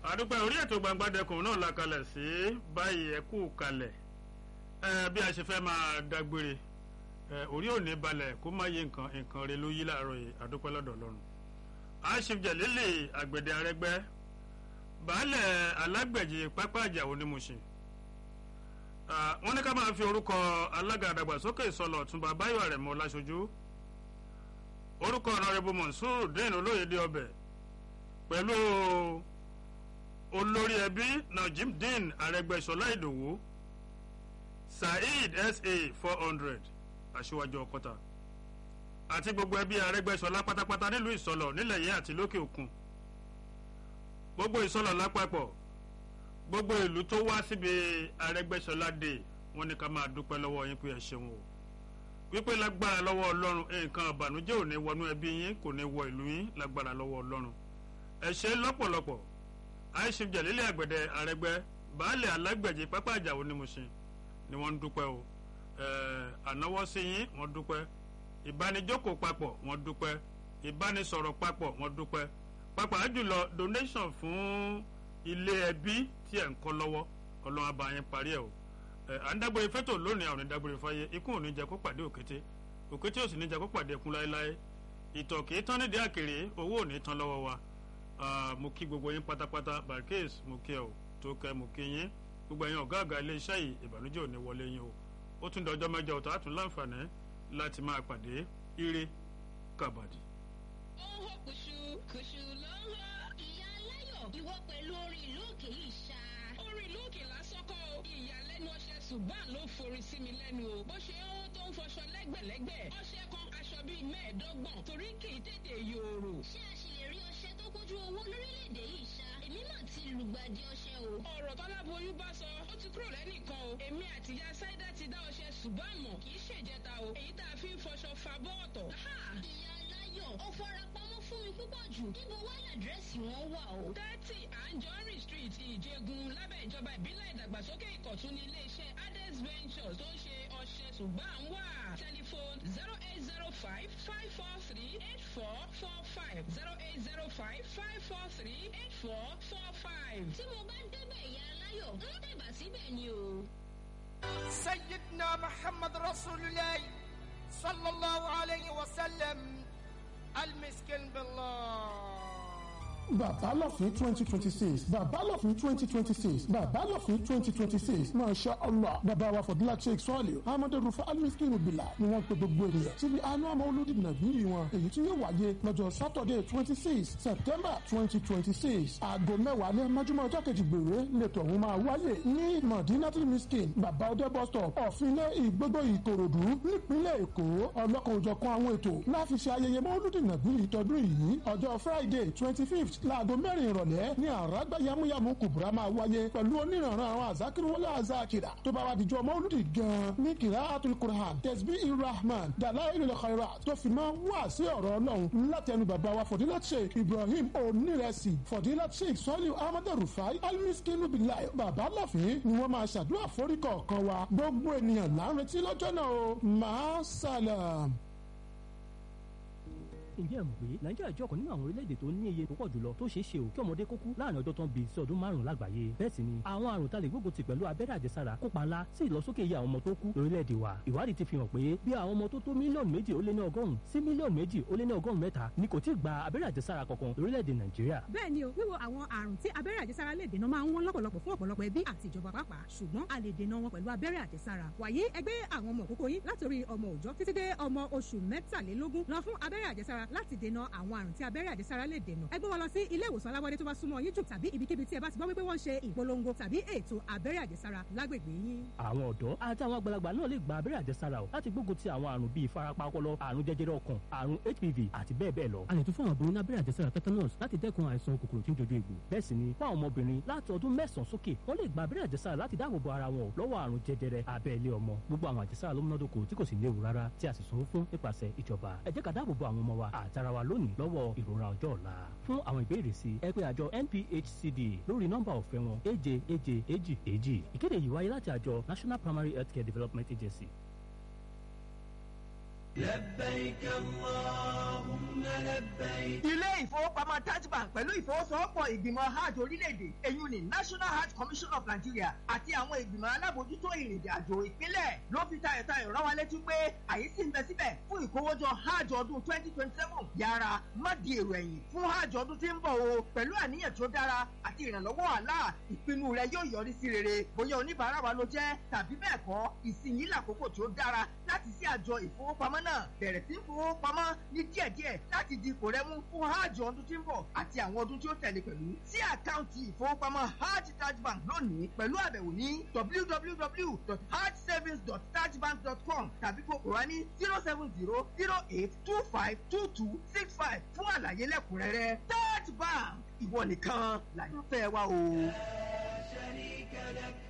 àdúpẹ́ orí ètò gbangbadẹkùn náà la kalẹ̀ sí báyìí ẹ kú kalẹ̀ ẹ bí a ṣe fẹ́ máa dágbére ẹ orí òní balẹ̀ kó má yé nǹkan nǹkan rẹ ló yí láàárọ̀ yìí àdúpẹ́ lọ́dọ̀ Ọlọ́run aṣif jẹ̀lélẹ̀ àgbẹ̀dẹ arẹ́gbẹ́ baálẹ̀ alágbẹ̀jì pápá àjàwò ní Mùṣìn wọ́n ní ká máa fi orúkọ alága àdàgbàsókè ìsọlọ̀ Ọ̀túnba Báyọ̀ Àrẹ̀mọ Láṣojú orúkọ ọ̀nàrẹ́bù Monsur dín olóyèdè ọbẹ̀ pẹ̀lú olórí ẹbí Najimdeen Arẹ́gbẹ́ṣọlá Ìdòwú Saheed SA four hundred aṣíwájú ọkọta àti gbogbo ẹbí Arẹ́gbẹ́ṣọlá pátápátá nílùú ìsọlọ̀ nílẹ̀ yìí àti lókè òkun gbogbo ìsọlọ̀ lápapọ̀ gbogbo ìlú tó wá síbi Arẹ́gbẹ́ṣọlá dé wọ́n ní ká máa dúpẹ́ lọ́wọ́ yín pé ẹ ṣeun o wípé lágbára lọ́wọ́ Ọlọ́run nǹkan àbànújẹ́ ò ní wọnú ẹbí yín kò ní wọ ìlú yín lágbára lọ́wọ́ Ọlọ́run ẹ ṣé lọ́pọ̀lọpọ̀ aishif jalili àgbẹ̀dẹ àrẹgbẹ́ baálẹ̀ alágbẹ̀jì pápá àjàwò ní Mùṣín ni wọ́n ń dúpẹ́ o ànáwọ́ sí yín wọ́n dúpẹ́ ìbánijókòó papọ̀ wọ́n dúpẹ́ ìbánisọ̀rọ̀ papọ̀ wọ́n dúpẹ́ pàápàá jùlọ donation fún ilé ẹbí tí ẹ̀ ń kọ́ lọ́wọ́ ọlọ́run abá yẹn parí ẹ̀ o à ń dágbére fẹ́tò lónìí àwọn ìdágbére fáyé ikú ò ní jẹ́ kó pàdé òkété òkété ò sì ní jẹ́ kó pàdé ẹkún láéláé ìtọ̀ kì í tán nídìí àkèrè owó ò ní tán lọ́wọ́ wa mo kí gbogbo yín pátápátá barcase mo kí ẹ o tó kẹ mo kí yín gbogbo ẹ̀yin ọ̀gá àgbà iléeṣẹ́ yìí ìbànújẹ́ ò ní wọlé yín o ó tún dọjọ́ mẹ́jọ ọ̀tọ̀ àtún láǹfààní láti máa pàdé ire kàbàdì. ó ń hó kùṣù kùṣù ló ń hó. ìyá aláyọ̀ ìwọ pẹ̀lú orin ìlú òkè yìí ṣá. orin ìlú òkè lásán kọ́ o ìyàlẹ́nu ọṣẹ ṣùgbọ́n ló forí sí mi lẹ́nu o bó ṣe ń hó tó ń fọṣọ lẹ́gbẹ̀lẹ́gbẹ̀ ọṣẹ kan aṣọ bíi mẹ́ẹ̀ẹ́dọ́gbọ̀n torí kì í tètè yòòrò. ṣé a ṣì lè rí ọṣẹ tó kójú owó lórílẹ̀‐èdè yìí ṣá. èmi náà ti lùgbàdì ọṣẹ o. ọ̀rọ̀ tọ́láboyún bá sọ ó ti kúrò lẹ́nìkan o èmi àtìyá sáídà ti dá ọṣẹ ṣùgbọ́n àmọ́ kì í ṣèjẹta o èyí tá a fi ń fọṣọ fa bọ́ọ̀tọ̀. ìyá aláyọ̀ ó fara pamọ́ fún mi púpọ̀ jù níbo wá làdírẹ́sì wọn wà o. thirty anjorin street ìjẹgun lábẹ́ ìjọba ìbílẹ̀ ìdàgbàsókè ìkọ̀tún ní iléeṣẹ́ ades ventures tó ń ṣe ọṣẹ ṣùgbọ́n à ń wà tẹlifóònù zero eight zero five five four three eight four four five zero eight zero five five four three eight four four five. tí mo bá débẹ̀ ìyá aláyọ̀ ń tẹ̀bà síbẹ̀ ni o. سيدنا محمد رسول الله صلى الله عليه وسلم المسكين بالله bàbá lọ́fín twenty twenty six bàbá lọ́fín twenty twenty six bàbá lọ́fín twenty twenty six masha allah bàbá wa fọdúlá sheikh sọ́ọ̀lì amadu rufa almiskinu bila ni wọ́n pe gbogbo ènìyàn síbi àánú àmọ́ olódì nàbíyì wọn èyí tí yóò wáyé lọ́jọ́ saturday twenty six september twenty twenty six aago mẹ́wàá ní májúmọ́ ọjọ́ kejì gbèrè lẹ́tọ̀ ọ̀hún máa wáyé ní madinatul miskin bàbá ọdẹ bus stop ọ̀fìnlẹ̀ ìgbógbó ìkòròdú nípínlẹ̀ èkó ọlọ́kan òjọ̀kan àwọn ètò láfi ṣe ayẹyẹ mọ́lúdì nàbíyì tọdún yìí ọjọ́ friday twenty fifth láago mẹ́rin ìrọ̀lẹ́ ní àràgbá yamuyamu kùbùrà máa wáyé pẹ̀lú oníranran àwọn àzákìrìwọlé àzákìrà tó bá wà díjọ́ mọ́lúdì gan-an ní kìlá àtúnkùrán tẹ̀sbí irahman dàlá ìrìnlẹ̀ kọ́ra tó fi máa wá sí ọ̀rọ̀ ọlọ́run láti ẹnu bàbá wa fọ̀dílà sheikh ibrahim onírẹsì fọ̀dílà sheikh sọ́lí ahmed rufai almiskinu bilai bàbá láfin ni wọ́n máa ṣàdúrà foríkọ̀ kan wa gbogbo ènìyàn là ń retí lọ́jọ́ náà o máa sálàm ǹjẹ́ ẹ mọ̀ pé nàìjíríà jẹ́ ọ̀kan nínú àwọn orílẹ̀-èdè tó ní iye tó pọ̀ jùlọ tó ṣeé ṣe ò kí ọmọdé kó kú láàrin ọjọ́ tó ń bí sí ọdún márùn-ún lágbàáyé bẹ́ẹ̀ sì ni àwọn àrùn tá lè gbógun ti pẹ̀lú abẹ́rẹ́ àjẹsára kópa ńlá sí ìlọsókè iye àwọn ọmọ tó kú lórílẹ̀-èdè wa ìwádìí ti fi hàn pé bí àwọn ọmọ tó tó mílíọ̀nù méjì ó lé ní ọgọ́rùn-ún sí mílíọ̀nù méjì ó lé ní ọgọ́rùn-ún mẹ́ta ni kò tí ì gba abẹ́rẹ́ àjẹsára kankan lórílẹ̀-èdè nàìjíríà. bẹ́ẹ̀ ni o wíwo àwọn àrùn tí abẹ́rẹ́ àjẹsára lè dènà máa ń wọ́n lọ́pọ̀lọpọ̀ fún ọ̀pọ̀lọpọ̀ ẹbí àti ìjọba pàápàá ṣùgbọ́n a lè dènà wọn pẹ̀lú abẹ́rẹ́ àjẹsára wàyí ẹgbẹ́ àwọn ọmọ òkókó yín látòrí ọmọ òòjọ́ títí dé ọmọ oṣù mẹ́tàlélógún lọ fún abẹ́rẹ́ àjẹsára láti dènà àwọn àrùn tí abẹ́rẹ́ àjẹsára lè dènà ẹ gbé wọn lọ sí ilé ìwòsàn alábọ́dé tó bá súnmọ́ yín jù tàbí ibikíbi tí ẹ bá ti gbọ́ wípé wọ́n ń ṣe ìpolongo tàbí ètò abẹ́rẹ́ àjẹsára lágbègbè yín. àwọn ọ̀dọ́ àti àwọn àgbàlagbà náà lè gba abẹ́rẹ́ àjẹsára o láti gbógun ti àwọn àrùn bíi ìfarapa ọpọlọ àrùn jẹjẹrẹ ọkàn àrùn hpv àti bẹ́ẹ̀ bẹ́ẹ̀ lọ. a lè tún fún àwọn obìnrin ní abẹ́rẹ́ àjẹsára tetanus láti dẹ́kun àìsàn kòkòrò tí ń jojú egbò. bẹ́ẹ̀ sì ni fún àwọn ọmọbìnrin láti ọdún mẹ́sàn-án sókè wọ́n lè gba abẹ́rẹ́ àjẹsára láti dáàbò bo ara wọn lọ́wọ́ àrùn jẹjẹrẹ abẹ́lé ọmọ. gbogbo àwọn àjẹsára ló múnádóko tí kò sì léwu rárá tí a sì sanwó fún nípasẹ̀ ìjọba. ẹ jẹ́ ká dáàbò bo àwọn ọmọ wa àtara wa lónìí lọ́wọ́ ìrora ọjọ́ ọ̀la. fún àwọn ìbéèrè sí ẹ pé àjọ NPHCD lórí nọ́mbà ọ̀fẹ́ wọn èje èje èjì èjì. ìkéde yìí wáyé láti àjọ National Primary Healthcare Development Agency ilé ìfowópamọ́ taj bank pẹ̀lú ìfowósowọ́pọ̀ ìgbìmọ̀ hajj orílẹ̀-èdè èyí ni national hajj commission of nigeria àti àwọn ìgbìmọ̀ alábòójútó ìrìnàjò àjò ìpínlẹ̀ ló fi tayọ̀tayọ̀ rán wa létí pé àyè sì ń bẹ síbẹ̀ fún ìkówójọ hajj ọdún twenty twenty seven yára má di èrò ẹ̀yìn fún hajj ọdún tí ń bọ̀ o pẹ̀lú àníyàn tó dára àti ìrànlọ́wọ́ àlá ìpinnu rẹ yóò yọrí sí rere bóyá oníbàárà wa ló jẹ́ tàbí bẹ́ẹ̀ kọ́ ìsinyìí làkókò tó dára láti sí àjọ ìfowópamọ́ náà bẹ̀rẹ̀ sí fowópamọ́ ní díẹ̀díẹ̀ láti di ipò rẹ mú fún hajj ọdún tí ń bọ̀ àti àwọn ọdún tí ó tẹ̀lé pẹ̀lú sí àkáǹtì ìfowópamọ́ hajj taj bank lónìí pẹ̀lú àbẹ̀wò ní www.hajjsavings.tajbank.com tàbí kókò wá ní zero seven zero zero eight two five two two six five fún àlàyé lẹ́kùnrẹ́rẹ́ taj bank ìwọ nìkan làyànfẹ́ wa o.